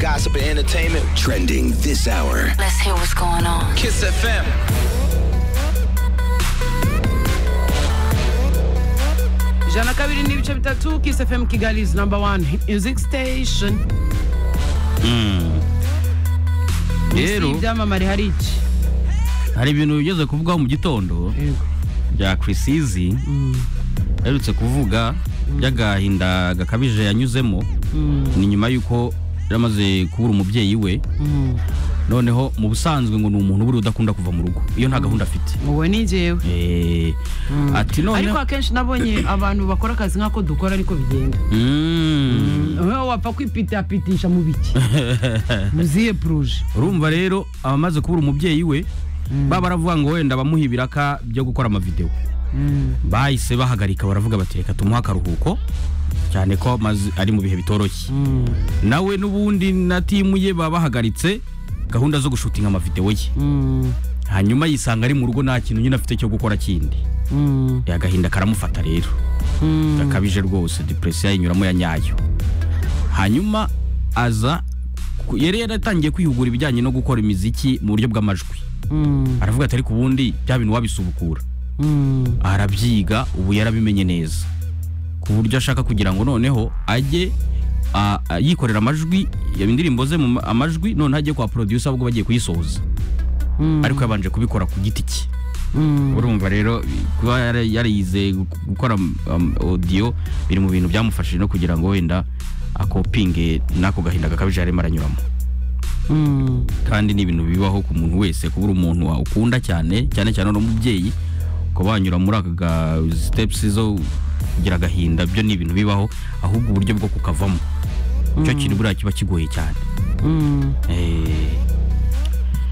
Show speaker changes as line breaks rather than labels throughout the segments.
gossip and entertainment trending this hour.
Let's hear what's going on.
Kiss FM.
ijana na kabiri n'ibice bitatu kiss fm kigali is number one music station
rero
si ibyamamare hari iki
hari ibintu bigeze kuvugwaho mu gitondo bya krisizi aherutse kuvuga by'agahinda gakabije yanyuzemo ni nyuma y'uko yari amaze kubura umubyeyi we noneho mu busanzwe ngo ni umuntu buriya udakunda kuva mu rugo iyo nta gahunda afite
wowe ni njyewe
Eh, ati
ariko
noneho
akenshi nabonye abantu bakora akazi nk'ako dukora ariko bigenda
Mm.
wowe wapfa kwipitapitisha mu biki muziye puruje
urumva rero abamaze kubura umubyeyi we baba baravuga ngo wenda bamuha ibiraka byo gukora amavidewo bahise bahagarika baravuga bati reka tumuhe akaruhuko cyane ko amazi ari mu bihe bitoroshye nawe n'ubundi na timu ye baba bahagaritse gahunda zo gushutinga amavidewo ye hanyuma yisanga ari mu rugo nta kintu nyine afite cyo gukora kindi agahinda karamufata rero gakabije rwose depresiyo yinyuramo ya nyayo hanyuma aza ku- yari yaratangiye kwihugura ibijyanye no gukora imiziki mu buryo bw'amajwi aravuga ati ariko ubundi bya bintu wabisubukura arabyiga ubu yarabimenye neza ku buryo ashaka kugira ngo noneho ajye a- a- yikorera amajwi ya- indirimbo ze mu ma- amajwi noneho ajye kwa producer ahubwo bagiye kuyisohoza ariko yabanje kubikora ku giti cye urumva rero kuba yara- yarize gu- gukora um, audio biri mu bintu byamufashije no kugira ngo wenda akopinge n'ako gahinda gakabije yarimo aranyuramo kandi ni ibintu bibaho ku muntu wese kubura umuntu wa- ukunda cyane cyane cyane uri umubyeyi ukaba wanyura muri aka ga steps zo kugira agahinda byo ni ibintu bibaho ahubwo uburyo bwo kukavamo icyo kintu buriya kiba kigoye cyane Eh,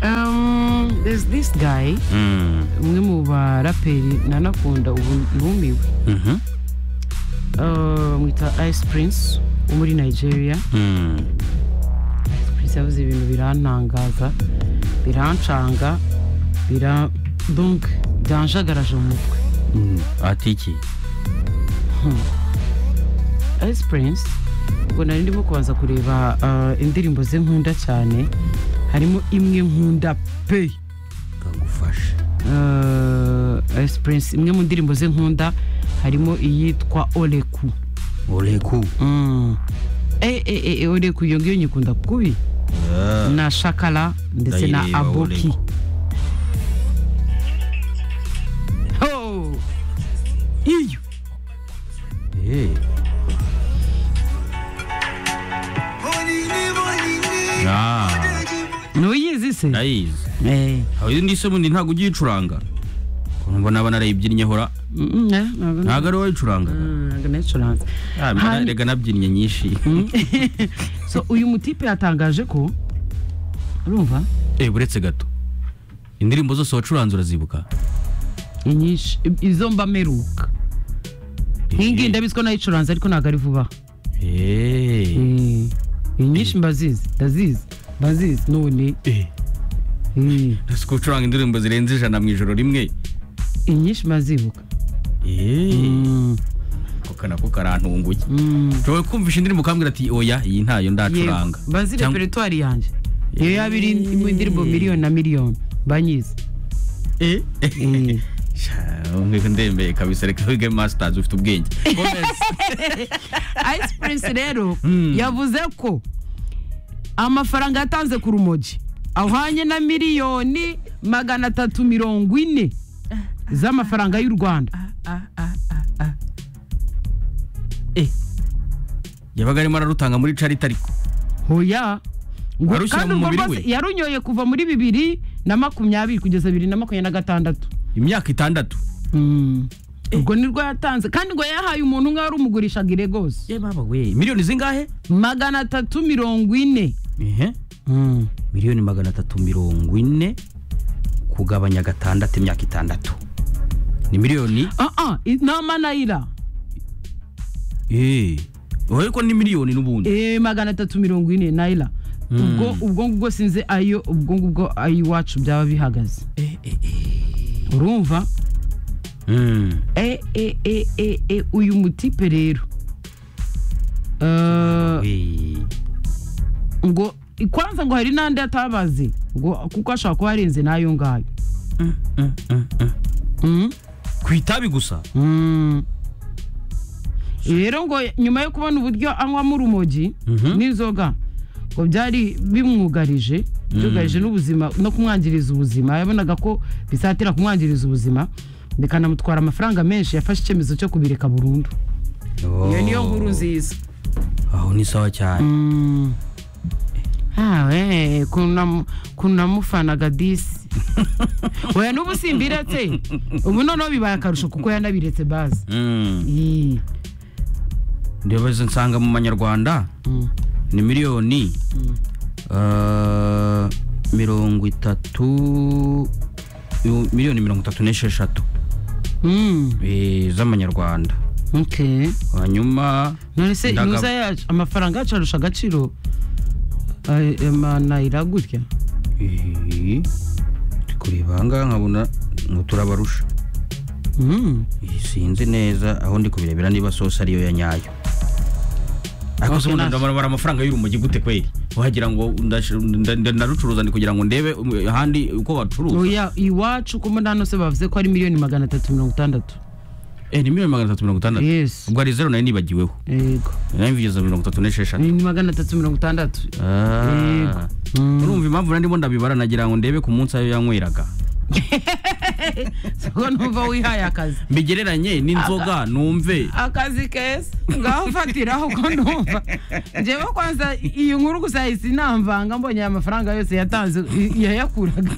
Um, there's this guy
mm,
umwe mu baraperi nanakunda ubu numiwe
mhm,
Uh, mwita ice prince wo muri nigeria
mm,
ice prince yavuze ibintu birantangaza birancanga bira donc byanjagaraje mu mutwe
mm. ati iki
ice prince ubwo nari ndimo kubanza kureba uh, indirimbo ze nkunda cyane harimo imwe nkunda pe
kagufashe
uh, ice prince imwe mu ndirimbo ze nkunda harimo iyitwa oleku
ureku
Mm. Eh, eh, eh, eh, oleku iyo ngiyo nyikunda kubi na shakala ndetse na
Ndayireba,
aboki
Oleku.
Ho! iyo nuyizi se
ndayizi
Eh.
aho indi se bundi ntabwo ugiye uyicuranga ukumva naba narayibyinye hora
Mm, eh, ntabwo-
ntabwo ari wowe uyicurangaga
ntabwo nayicuranze
Ah, mbona
Hanyuma-
rega nabyinnye nyinshi
so uyu mutipe yatangaje ko urumva
eh buretse gato indirimbo zose wacuranze urazibuka
inyinshi izo mba meruka nk'ingi ndabizi ko nayicuranze ariko ntabwo ari vuba Eh,
Eh.
inyinshi mbazizi ndazizi mbazizi none
Eh,
eh,
ese ko ucuranga indirimbo zirenze ijana mu ijoro rimwe
inyinshi mbazibuka
Eh,
Mm,
ako nako karantunguye
mm.
ushobora kumvisha indirimbo ukambwira ati oya iyi ntayo ndacuranga
Yego, mbazi
Cyangwa-
reperatwari yanjye iyo yaba iri mu indirimbo miliyoni na miliyoni banyizi
Eh, sha, umwe ndembeye kabisa reka wige masters ufite ubwenge Gomez.
ice prince rero yavuze ko amafaranga yatanze ku rumogi ahwanye na miliyoni magana atatu mirongo ine z'amafaranga y'u rwanda
yabaga arimo ararutanga muri charity ariko
hoya ngo
Warushyira
kandi
mu
urwo
mubiri
rwose
we?
yarunyoye kuva muri bibiri na makumyabiri kugeza bibiri na makumyabiri na gatandatu
imyaka itandatu
Mm. urwo ni rwo yatanze kandi ngo yahaye umuntu umwe wari umugurishaga iregosi
ye baba we miliyoni zingahe
magana atatu mirongo ine
ehe miliyoni magana atatu mirongo ine kugabanya gatandatu imyaka itandatu ni miliyoni
Ah, ah, i- ni amanayira
eee ariko ni miliyoni n'ubundi
Eh, magana atatu mirongo ine nayira ubwo ubwo ngubwo sinzi ayo ubwo ngubwo ay'iwacu byaba bihagaze urumva
Mm.
e e e e e uyu mutipe rero Eh,
Eh,
ngo kwanza ngo hari n'andi atabazi ngo kuko ashobora kuba arenze n'ayo ngayo Mm.
ku itabi gusa
Mm. rero ngo nyuma yo kubona uburyo anywamo urumogi
Mhm.
n'inzoga ngo byari bimwugarije byugarije n'ubuzima no kumwangiriza ubuzima yabonaga ko bizatera kumwangiriza ubuzima bikanamutwara amafaranga menshi yafashe icyemezo cyo kubireka burundu iyo niyo nkuru nziza
aho ni sawa cyane
awe kunamufanaga disi oya n'ubu simbiretse ubu noneho bibaye akarusho kuko yanabiretse bazi
Mm. ndeba nsanga mu manyarwanda ni miliyoni eh, mirongo itatu mi- miliyoni mirongo itatu n'esheshatu
Mm,
eh, z'amanyarwanda
okay.
hanyuma
none se
Ndagab-
inuza yacu amafaranga yacu arusha agaciro ay- amanayira gutya
eh, ndi kureba ahangaha nkabona ngo turabarusha
Mm,
Eh, sinzi neza aho ndi kubirebera niba sosi ariyo ya nyayo ariko
Okay,
se ubundi
nice.
ndabarabara amafaranga y'urumogi gute kweri wagira ngo ndash- nda- nda- ndarucuruza ndi kugira ngo ndebe um, ahandi uko bacuruza
oya iwacu ko muri hano se bavuze ko ari miliyoni magana atatu mirongo itandatu
eh, ni miliyoni magana atatu mirongo itandatu
Yes.
ubwo ari zero nayo nibagiweho
yego
nayo mvugeza mirongo itatu n'esheshatu
ni magana atatu mirongo itandatu
Ah.
Mm.
urumva impamvu nari ndimo ndabibara nagira ngo ndebe ku munsi ayo yanyweraga
so numva wihaye akazi
mbigereranye n'inzoga numve
akazi keza ngaho ufatiraho ko numva njyewe kwanza iyi nkuru gusa yahise inamvanga mbonye aya mafaranga yose yatanze i- yayakuraga